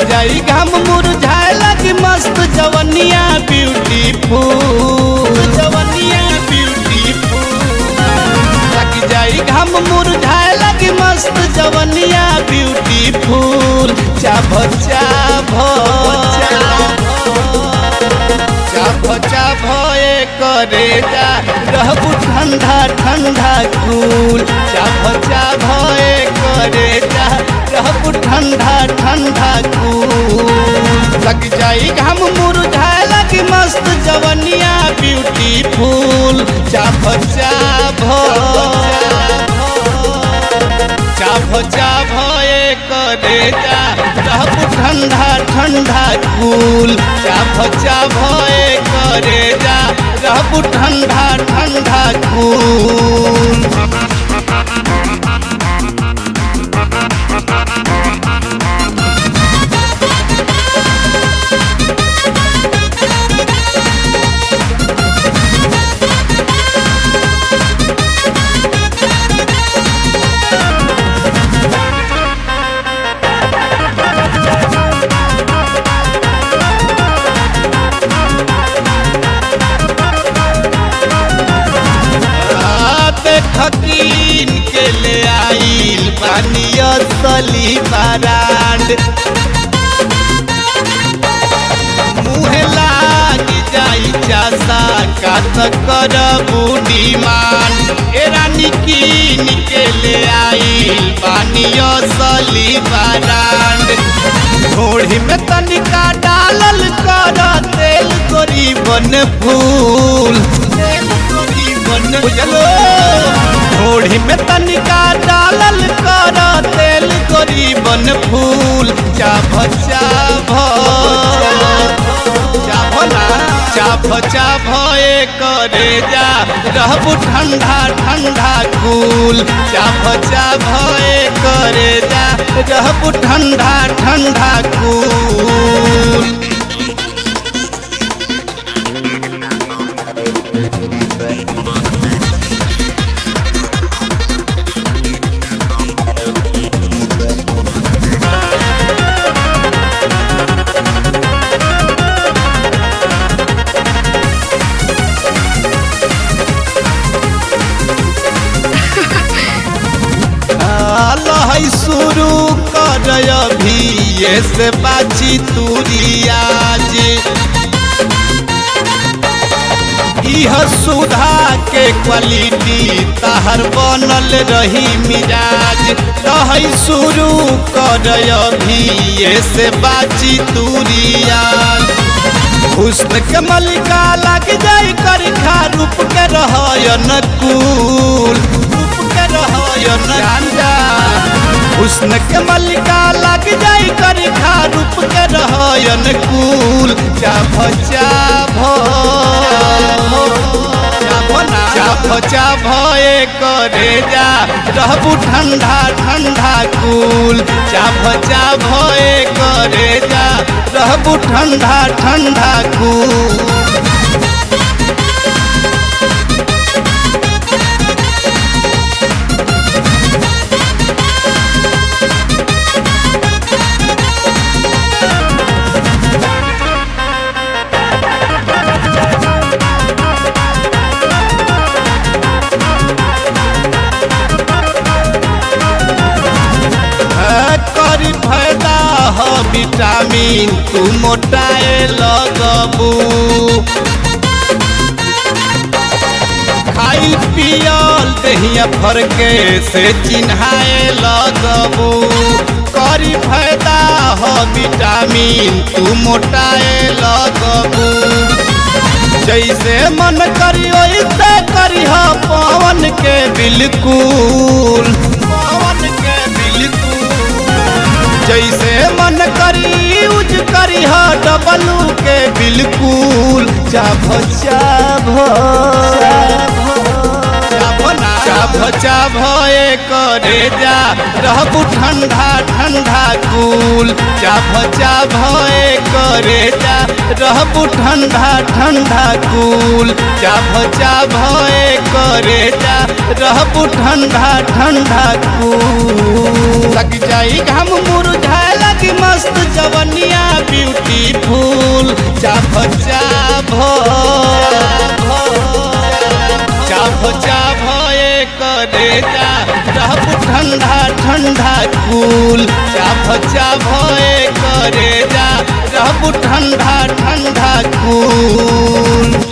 जाई घाम मुरझाए लगी मस्त जवनिया ब्यूटीफुल जवनिया ब्यूटीफुल लग जाई घाम मुरझाए लगी मस्त जवनिया ब्यूटीफुल चाभ चाभ चाभ चाभ ए करे जा रहबू ठंडा ठंडा कूल चाभ चाभ ए करे जा रहबू ठंडा ठंडा कूल लग जाई घाम मुरझाए लगी मस्त जवनिया ब्यूटीफुल चाभ चाभ चाभ चाभ ए करे जा रहबू ठंडा ठंडा कूल चाभ चाभ ए करे जा रहबू ठंडा ठंडा कूल खकीन के ले आइल पानिया सली बारांड मुहे लाग जाई चासा का त करबू डिमांड ए रानी कीन के ले आइल पानिया सली बारांड घोड़ी में तनिका डालल कर तेल गरीबन फूल तेल गरीबन बुझलो घोड़ी में तनिका डालल कर तेल गरीबन फूल चाभ चाभ चाभ ना चाभ चाभ ए करे जा रहबू ठंडा ठंडा कूल चाभ चाभ ए करे जा रहबू ठंडा ठंडा कूल लहै शुरू कर अभी ये से बाची तुरियाज इह सुधा के क्वालिटी तहर बनल रही मिजाज लहै शुरू कर अभी ये से बाची तुरियाज हुस्न के मलिका लग जाई कर खा रूप के रहयन कूल रूप के रहयन जांदा हुस्न के मलिका लग जाई कर खा रूप के रहयन कूल चाभ चाभ चाभ चाभ ए करे जा रहबू ठंडा ठंडा कूल चाभ चाभ ए करे जा रहबू ठंडा ठंडा कूल करी फायदा ह विटामिन तू मोटाए लगबू खाइल पियल दहिया फरके से चिन्हाए लगबू करी फायदा ह विटामिन तू मोटाए लगबू जैसे मन करी वैसे करी ह पवन के बिल्कुल पवन के बिल्कुल जैसे मन करी यूज करी ह डबलू के बिल्कुल चाभ चाभ चाभ चाभ ए करे जा रहबू ठंडा ठंडा कूल चाभ चाभ ए करे जा रहबू ठंडा ठंडा कूल चाभ चाभ ए करे जा रहबू ठंडा ठंडा कूल लग जाई घाम मुरझाए लगी लगी मस्त जवनिया ब्यूटीफुल चाभ चाभ चाभ चाभ ए करे जा रहब ठंडा ठंडा कूल चाभ चाभ ए करे जा रहब ठंडा ठंडा कूल